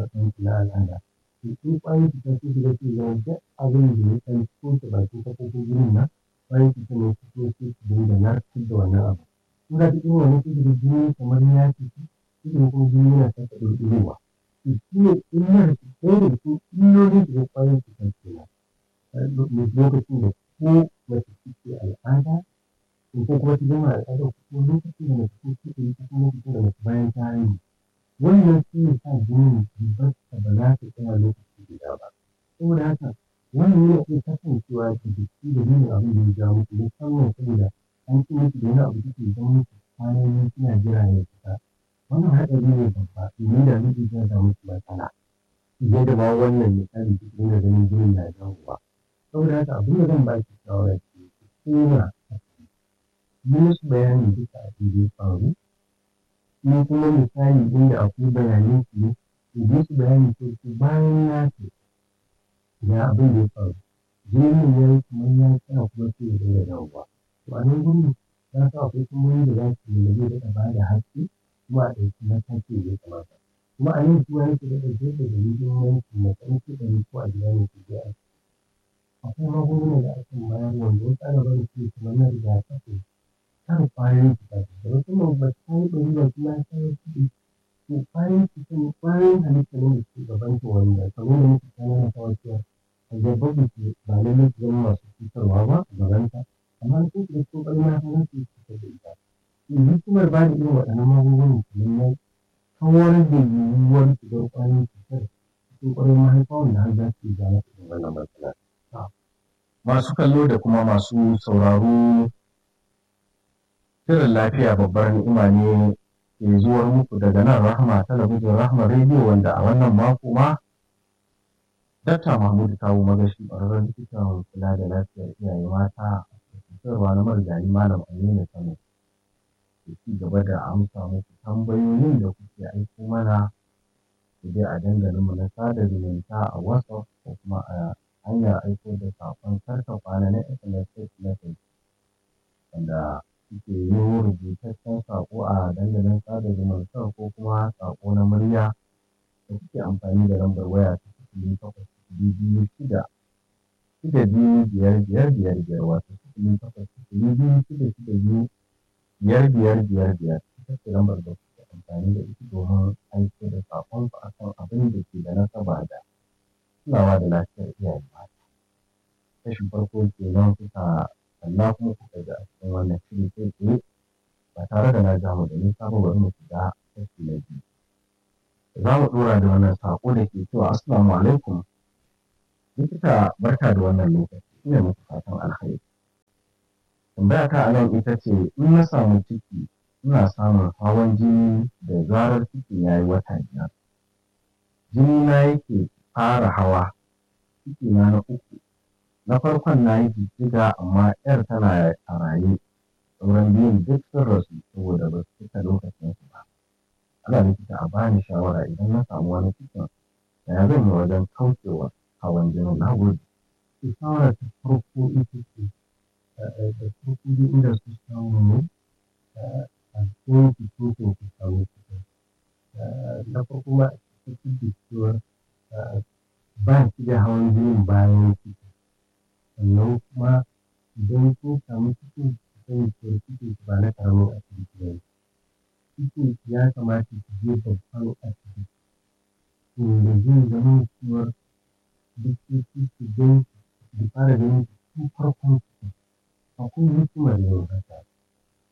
ɗan na al'ada to in ƙwayoyin cuta sun shiga sai zama duk abin da ya ɗan toshe bakin kafofin jinin nan ƙwayoyin cutar ne su zo sai su dinga narkar da wannan abu in za ta irin wannan sai da jini kamar ya fito sai da kuma jini yana sake ɗurɗurowa to shi ne illar ɗaya daga cikin illolin shiga ƙwayoyin cutar kenan lokacin da ko mace take al'ada ko kuma ta gama al'ada ko kuma lokacin da mace ko take yi ko kuma lokacin da mace bayan ta haihu wannan shi ne sa jinin zubarsa ba za ta tsaya lokaci guda ba saboda haka wannan yana iya kasancewa da jiki da nuna abin da ya ja muku musamman saboda an ci musu da wani abu da ke zama musu kwanan suna jira ya fita wannan haɗari ne babba domin da zai iya ja musu matsala fiye da ma wannan misali duk dinga ganin jinin na dawowa saboda haka abin da zan ba ki shawara ce ki koma yi musu bayani duka abin da ya faru in kuma misali inda akwai bayanan su ne to bi su bayani ko su bayan ya ce ga abin da ya faru jinin ya yi kamar ya tsaya kuma sai ya dinga dawowa to a nan gurin za su akwai kuma da za su yi zai daɗa ba da haske kuma a ɗauki mataki da ya kamata kuma a nan kuwa yake daɗa jefa da muhimmanci matsayin kuɗaɗe ko a gida ne su je a akwai magunguna da ake bayar wanda wasu ana barin su kamar na rigakafi kan ƙwayoyin cuta da musamman ba ta yi ɗari ba kuma ta yi kuɗi to ƙwayoyin cuta ne ƙwayoyin halitta ne da ke gaban ta wanda kamar da muke kana na kawai cewa a gaban da ke ba lallai su zama masu cutarwa ba a gabanta amma sun shiga cikin ƙwayoyin halitta za su yi cutar da ita to hikimar ba da irin waɗannan magungunan kamar ya kawar da yiwuwar shigar ƙwayoyin cutar cikin ƙwayoyin mahaifa wanda har za su iya ja mata irin wannan matsala. Masu kallo da kuma masu sauraro Shirin lafiya babbar ni'ima ne ke zuwar muku daga nan Rahma talabijin Rahma rediyo wanda a wannan mako ma Dakta Mahmud Kawu Magashi ƙwararren likitan kula da lafiyar iyaye mata a cutarwa na marigayi Malam Aminu Kano ke ci gaba da amsa muku tambayoyin da kuke aiko mana ku dai a dandalinmu na sada zumunta a WhatsApp ko kuma a hanyar aiko da saƙon karta kwana na SMS message wanda suke yi rubutaccen saƙo a dandalin sada zumunta ko kuma saƙo na murya da kuke amfani da lambar waya ta sifili takwas sifili biyu shida shida biyu biyar biyar biyar biyar wato sifili takwas sifili biyu shida shida biyu biyar biyar biyar biyar ita ce lambar da kuke amfani da ita domin aiko da saƙon ku akan abin da ke da nasaba da kulawa da lafiyar iyaye mata. Kashin farko kenan kuka sannan kuma kuka ga a cikin wannan shiri kai tsaye ba tare da na ja mu da nisa ba bari mu shiga kashi na biyu. Za mu ɗora da wannan saƙo da ke cewa Assalamu alaikum. Likita barka da wannan lokaci ina muku fatan alkhairi. Tambaya ta a nan ita ce in na samu ciki ina samun hawan jini da zarar cikin ya yi wata biyar. Jini na yake fara hawa ciki na na uku na farkon na yi jijjiga amma yar tana a raye sauran biyun duk sun rasu saboda ba su cika lokacin su ba ana likita a bani shawara idan na samu wani cikin ya zan yi wajen kaucewa hawan jinin na gode to shawara ta farko ita ce da farko dai inda su samu ne a cikin fito ko ku samu cikin na farko ma a cikin da cewar ba shi da hawan jinin bayan ciki sannan kuma idan kun samu cikin sani cewar cikin ba na karamin asibiti ba ne cikin ya kamata ki je babban asibiti inda zai zama cewar likitoci su gan da fara ganin tun farkon cikin akwai hikimar yin haka